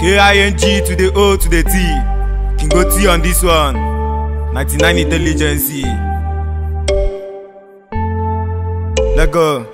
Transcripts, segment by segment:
K-I-N-G to the O to the T. Can go T on this one. 99 intelligence. Let go.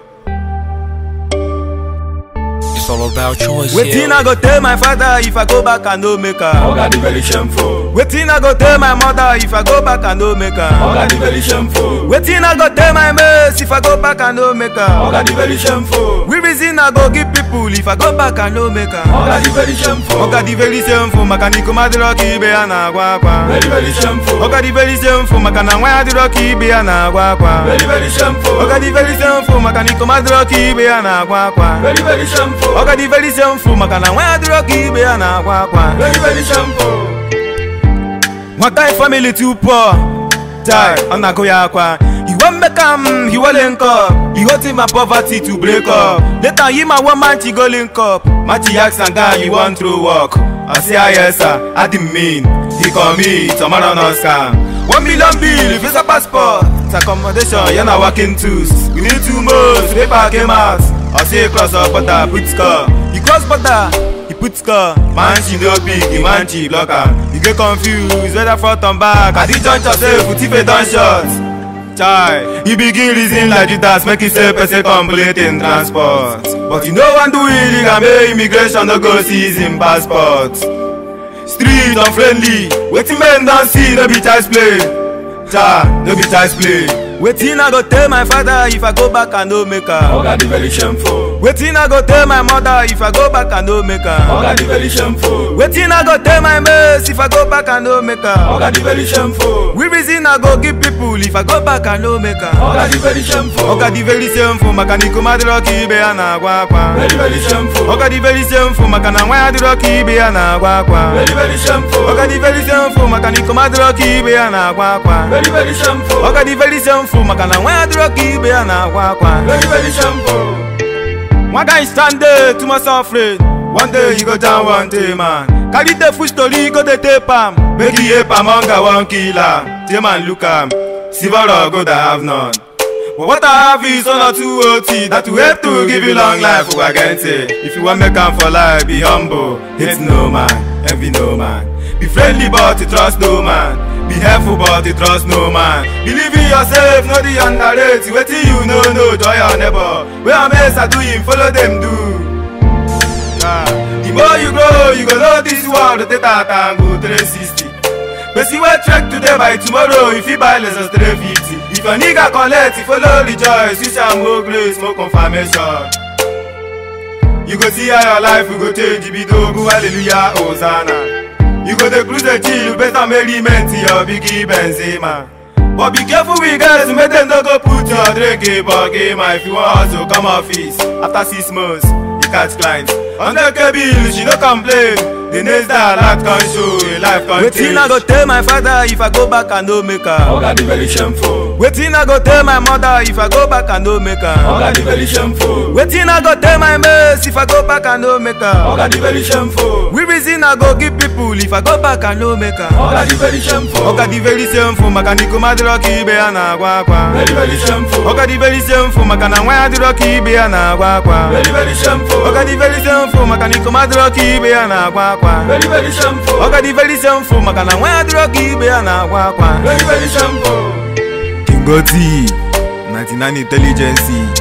It's all about choice. Waiting yeah. I go tell my father if I go back and no make her. Oga the very shameful. Waiting I go tell my mother if I go back and no make her. Oga the very shameful. Waiting I go tell my mates if I go back and no make her. Oga the very shameful. We reason I go give people if I go back and no make her. Oga the very shameful. Oga the very same for makaniko madiroki ibe ya na agwa akwa. Very very shameful. Oga the very same for makana nwa adiroki ibe ya na agwa akwa. Very very shameful. Oga the very same for makaniko madiroki ibe ya na agwa akwa. Very very shameful. Oga the very same for makana nwa adiroki ibe ya na agwa akwa. Very very shameful. One guy family too poor. Die, I'm not going akwa. He won't make am, he won't link up. He hoping my poverty to break up. Later, him and one man she go link up. Machi ask and guy, you want to work. I say, ah, yes, sir. I didn't mean. He call me, tomorrow no scam. One million bill, if it's a passport. It's accommodation, you're not working tools. We need two months, paper came out. I say, cross up butter, put score. He cross butter. He put score, man she no big, the man she block am. You get confused whether front and back. At the juncture say put if don shot. Chai, you begin reason like Judas, make you say person complete in transport. But you no wan do illegal, make immigration no go seize him passport. Street unfriendly, wetin men don see no be child's play. Cha, no be child's play. Wetin I go tell my father if I go back and no make am? Oga the very shameful. Wetin I go tell my mother if I go back and no make am? Oga the very shameful. Wetin I go tell my mates if I go back and no make am? Oga the very shameful. We reason I go give people if I go back and no make am? Oga the very shameful. Oga the very same for makaniko madiroki ibe ya na agwa akwa. Very very shameful. Oga the very same for makana nwa adiroki ibe ya na agwa akwa. Very very shameful. Oga the very same for makaniko madiroki ibe ya na agwa akwa. Very very shameful. Oga the very same for makana nwa adiroki ibe ya na agwa akwa. Very very shameful. One guy stand there too much afraid. One day you go down one day man. Carry the food story go dey tape am. Make e ape am hunger wan kill am. Tay man look am. Silver or gold I have none. But what I have is one or two OT that will help to give you long life Ugagente. If you wan make am for life, be humble. Hate no man, envy no man. Be friendly but you trust no man. Be helpful but you trust no man. Believe in yourself, no the underrate. Wetin you know, no joy your neighbor. Where am I do him, follow them do. Yeah. The more you grow, you go know this world rotate out and go 360. Person wey trek today by tomorrow, if you buy less than 350. If your nigga collect, you follow rejoice, you shall more grace, more confirmation. You go see how your life will go change, you be dogu, hallelujah, hosanna. You go dey cruise the chill, better merriment to your biggie Benzema. But be careful with guys, make them no go put your drink in bucket, man. If you want hustle, come office. After six months, you catch clients. Under K bill, she no complain. The next day, life can show, a life can Wetin I go tell my father if I go back and no make am? Oga the very shameful. Wetin I go tell my mother if I go back and no make am? Oga the very shameful. Wetin I go tell my mates if I go back and no make am? Oga the very shameful. We reason I go give people if I go back and no make am? Oga the very shameful. Oga the very same for makaniko madiroki ibe ya na agwa akwa. Very very shameful. Oga the very same for makana nwa ya diroki ibe ya na agwa akwa. Very very shameful. Oga the very same for makaniko madiroki ibe ya na agwa akwa. Very very shameful. Oga the very same for makana nwa ya diroki ibe ya na agwa akwa. Very very shameful. King Goti, 99 Intelligence.